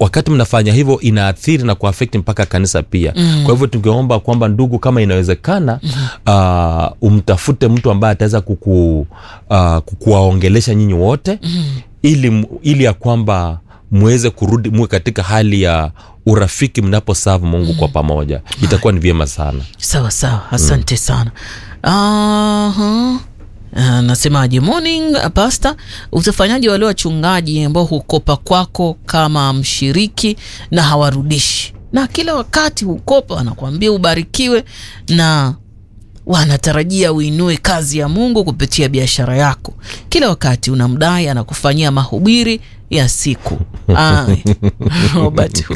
wakati mnafanya hivyo inaathiri na kuafekti mpaka kanisa pia mm. kwa hivyo tungeomba kwamba ndugu kama inawezekana mm. uh, umtafute mtu ambaye ataweza kuku, uh, kukuwaongelesha nyinyi wote mm. ili, ili ya kwamba mweze kurudi muwe katika hali ya urafiki mnaposavu mungu mm. kwa pamoja itakuwa ni vyema sana sawa sawa asante mm. sana uh-huh. Nasemaje? Morning pasta, utafanyaje wale wachungaji ambao hukopa kwako kama mshiriki na hawarudishi, na kila wakati hukopa, wanakuambia ubarikiwe na wanatarajia uinue kazi ya Mungu kupitia biashara yako. Kila wakati unamdai anakufanyia mahubiri ya siku Robert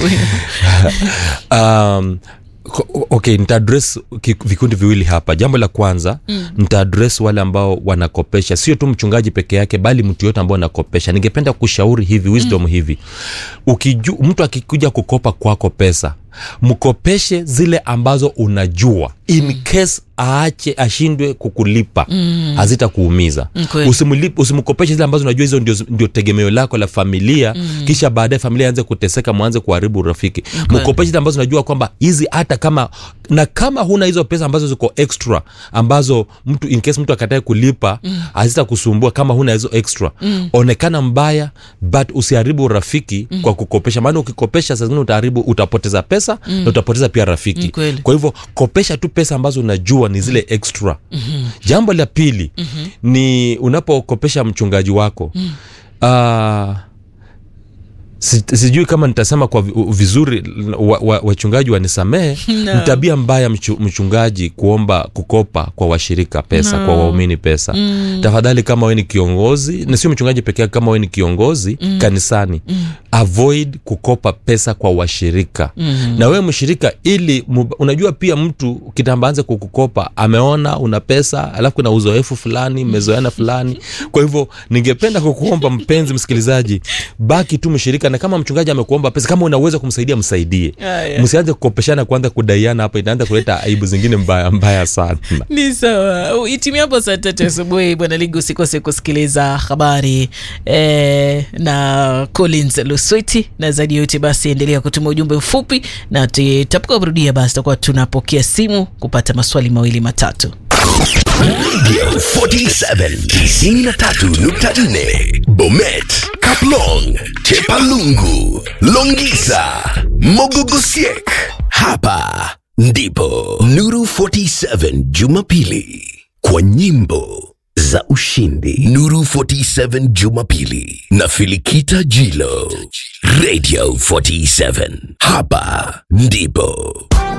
um, okay nitaadres vikundi viwili hapa jambo la kwanza mm. nitaadres wale ambao wanakopesha sio tu mchungaji peke yake bali mtu yote ambao anakopesha ningependa kushauri hivi wisdom mm. hivi Ukiju, mtu akikuja kukopa kwako pesa mkopeshe zile ambazo unajua in mm. case aache ashindwe kukulipa mm. hazitakuumiza usimkopeshe zile ambazo unajua hizo ndio, ndio tegemeo lako la familia mm. kisha baadaye familia anze kuteseka mwanze kuharibu urafiki okay. mkopeshe zile ambazo unajua kwamba hizi hata kama na kama huna hizo pesa ambazo ziko extra ambazo mtu in case mtu akatae kulipa mm. hazitakusumbua kama huna hizo extra mm. onekana mbaya but usiharibu urafiki mm. kwa kukopesha maana ukikopesha saa zingine utaharibu utapoteza pesa pesa mm. na utapoteza pia rafiki Mkweli. kwa hivyo kopesha tu pesa ambazo unajua ni zile extra mm-hmm. jambo la pili mm-hmm. ni unapokopesha mchungaji wako mm. uh, Si, sijui kama nitasema kwa vizuri wachungaji wa, wa wanisamehe No. ni tabia mbaya mchu, mchungaji kuomba kukopa kwa washirika pesa No. kwa waumini pesa Mm. tafadhali kama we ni kiongozi na sio mchungaji peke yake kama we ni kiongozi mm. kanisani mm. avoid kukopa pesa kwa washirika Mm. na wewe mshirika ili mub, unajua pia mtu kitambaanze kukukopa ameona una pesa alafu kuna uzoefu fulani mmezoeana fulani kwa hivyo ningependa kukuomba mpenzi msikilizaji baki tu mshirika na kama mchungaji amekuomba pesa kama unaweza kumsaidia msaidie Aya. msianze kukopeshana kwanza kudaiana hapo inaanza kuleta aibu zingine mbaya mbaya sana ni sawa itimiapo saa tatu asubuhi bwana ligu usikose kusikiliza habari eh, na collins luswiti na zaidi yote basi endelea kutuma ujumbe mfupi na tutapokurudia basi takuwa tunapokea simu kupata maswali mawili matatu Radio 47 93.4 Bomet, Kaplong, Chepalungu, Longisa, Mogogosiek. Hapa ndipo Nuru 47 Jumapili kwa nyimbo za ushindi. Nuru 47 Jumapili na Filikita Jilo. Radio 47. Hapa ndipo